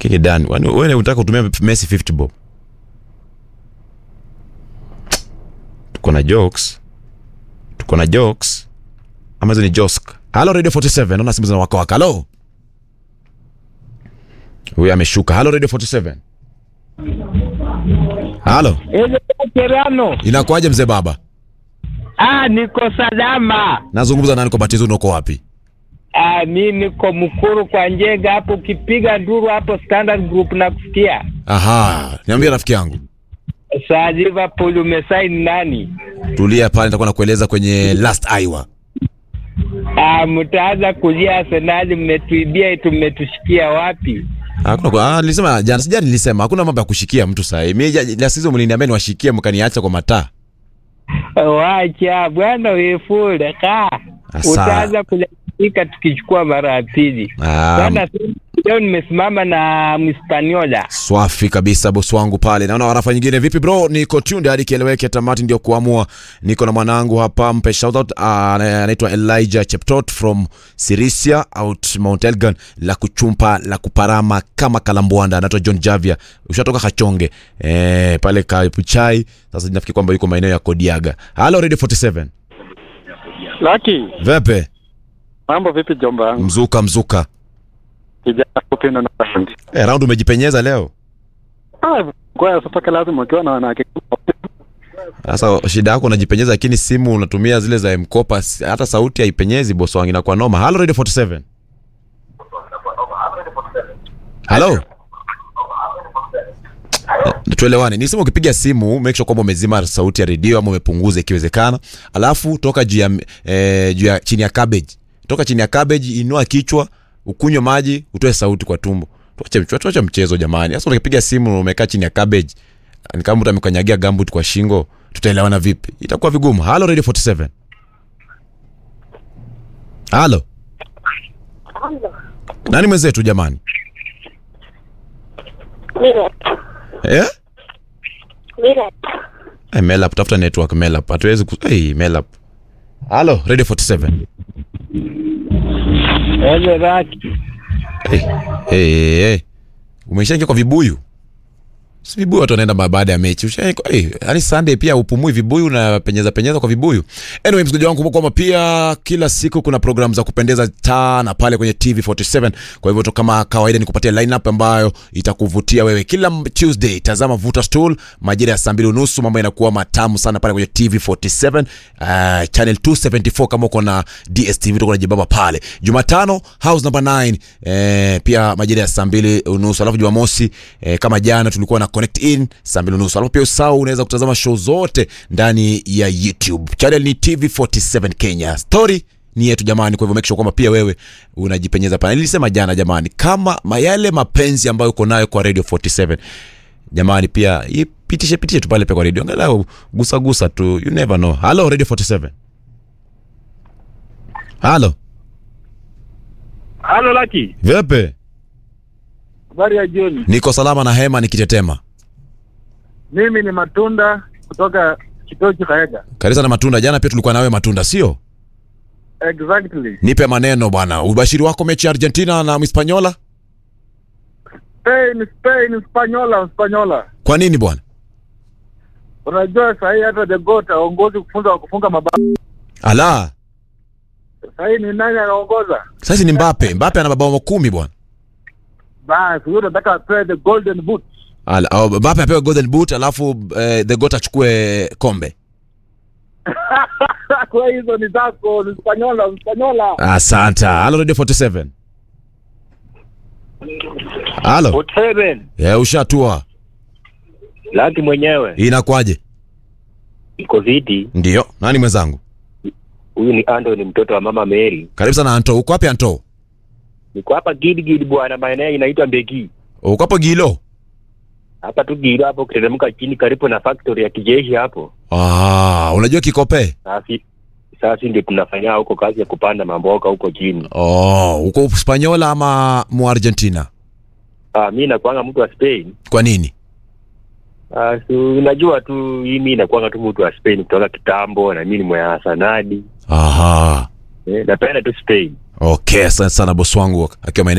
Lakini Dan, wani- wewe unataka kutumia Messi 50 bob. Tuko na jokes. Tuko na jokes. Ama hizo ni josk. Hello Radio 47. Naona simu zinawaka waka. Hello. Huyu ameshuka. Hello Radio 47. Hello. Ile Kerano. Inakuaje mzee baba? Ah, niko salama. Nazungumza nani kwa batizo uko wapi? Ah, mi niko Mkuru kwa Njega hapo, ukipiga nduru hapo Standard Group na kusikia. Aha, niambie rafiki yangu. Saa Liverpool umesaini nani? Tulia pale nitakuwa nakueleza kwenye last Iowa. Ah, mtaanza kulia Arsenal, mmetuibia tumetushikia wapi? Hakuna kwa ah, nilisema jana sijani nilisema hakuna mambo ya kushikia mtu sasa. Mimi ja- la sizo mliniambia niwashikie mkaniacha kwa mataa. Wacha bwana wefule ka Asa. utaanza kulalamika tukichukua mara ya pili. Ah, Bwana, leo nimesimama na Mhispaniola. Swafi kabisa bosi wangu pale. Naona warafa nyingine vipi bro? Niko tunde hadi kieleweke tamati ndio kuamua. Niko na mwanangu hapa mpe shout out ah, anaitwa Elijah Cheptot from Sirisia out Mount Elgon la kuchumpa la kuparama kama kalambwanda anaitwa John Javia. Ushatoka Kachonge. Eh, pale Kapuchai. Sasa nafikiri kwamba yuko maeneo ya Kodiaga. Hello Radio 47. Laki, Vepe, mambo vipi jomba yangu? mzuka mzuka. Kijana kupenda na fundi. Eh, round umejipenyeza leo. Ah, kwa sasa lazima ukiwa na wanawake. Sasa shida yako unajipenyeza, lakini simu unatumia zile za mkopa, si- hata sauti haipenyezi. Bosi wangu inakuwa noma. Hello Radio 47. Hello. Eh, Tuelewane, nisema ukipiga simu make sure kwamba umezima sauti ya redio ama umepunguza ikiwezekana, alafu toka juu ya eh, juu ya chini ya cabbage, toka chini ya cabbage, inua kichwa, ukunywe maji, utoe sauti kwa tumbo. Tuache tuache mchezo jamani. Sasa ukipiga simu na umekaa chini ya cabbage, ni kama mtu amekanyagia gambut kwa shingo, tutaelewana vipi? Itakuwa vigumu. Halo Radio 47. Halo. Nani mwenzetu jamani? Mira, Eh? mira, Hey, Melap, tafuta network Melap. Hatuwezi ku... Hey, Melap. Halo, Radio 47. Eze raki. Hey, hey, hey. Umeshaingia kwa vibuyu? Si vibuyu watu wanaenda ba- baada ya mechi. Ushaingia hey, yani Sunday pia upumui vibuyu na penyeza penyeza kwa vibuyu. Anyway, msikilizaji wangu kumbuka kwamba pia kila siku kuna programu za kupendeza sana pale kwenye TV47. Kwa hivyo tu kama kawaida ni kupatia lineup ambayo itakuvutia wewe. Kila m- Tuesday tazama Vuta Stool majira ya saa mbili unusu, mambo yanakuwa matamu sana pale kwenye TV47 uh, channel 274 kama uko na DSTV tuko na jibaba pale. Jumatano house number 9 eh, pia majira ya saa mbili unusu, alafu Jumamosi eh, kama jana tulikuwa na connect in saa mbili unusu, alafu pia usahau unaweza kutazama show zote ndani ya YouTube. Channel ni TV47 Kenya. Story ni yetu jamani, kwa hivyo make sure kwamba pia wewe unajipenyeza pale. Nilisema jana jamani, kama ma- yale mapenzi ambayo uko nayo kwa Radio 47 jamani, pia ipitishe pitishe tu pale pia kwa radio, angalau gusa gusa tu, you never know. Hello Radio 47. Halo, Halo Laki, vipi? habari ya jioni. Niko salama na hema nikitetema. Mimi ni Matunda kutoka Kitochi Kaega. Karisa na matunda, jana pia tulikuwa nawe matunda, sio? Exactly. Nipe maneno bwana, ubashiri wako mechi ya Argentina na Hispaniola, Spain, Spain, Spanyola, Spanyola. kwa nini bwana? Unajua saa hii hata the goat aongozi kufunga kufunga mabao. Ala, Saa hii ni nani anaongoza? sasa ni Mbappe. Mbappe ana mabao kumi bwana. Basi huyo nataka apewe the golden boot. Ala, oh, Mbappe apewe golden boot, alafu eh, the goat achukue kombe. Kwa hizo ni zako, ni Spanyola, Spanyola. Asante. Halo Radio 47. Halo. Hotel Eh, ushatua. Laki mwenyewe Inakwaje? iko viti. Ndio. Nani mwenzangu? Huyu ni Ando, ni mtoto wa mama Mary. Karibu sana Anto. Uko wapi Anto? Niko hapa Gidigidi bwana, maeneo inaitwa Mbegi Uko hapo Gilo? hapa tu Giro hapo, ukiteremka chini karibu na factory ya kijeshi hapo. Ah, unajua Kikope? Sasa sasa ndio tunafanya huko kazi ya kupanda mamboga huko chini. Oh, uko Spanyola ama mu Argentina? Ah, mimi nakuanga mtu wa Spain. Kwa nini? Ah, so, unajua tu hii mimi nakuanga tu mtu wa Spain kutoka kitambo, na mimi ni mwana sanadi Aha. eh, napenda tu Spain. Okay, asante sana bosi wangu akiwa maeneo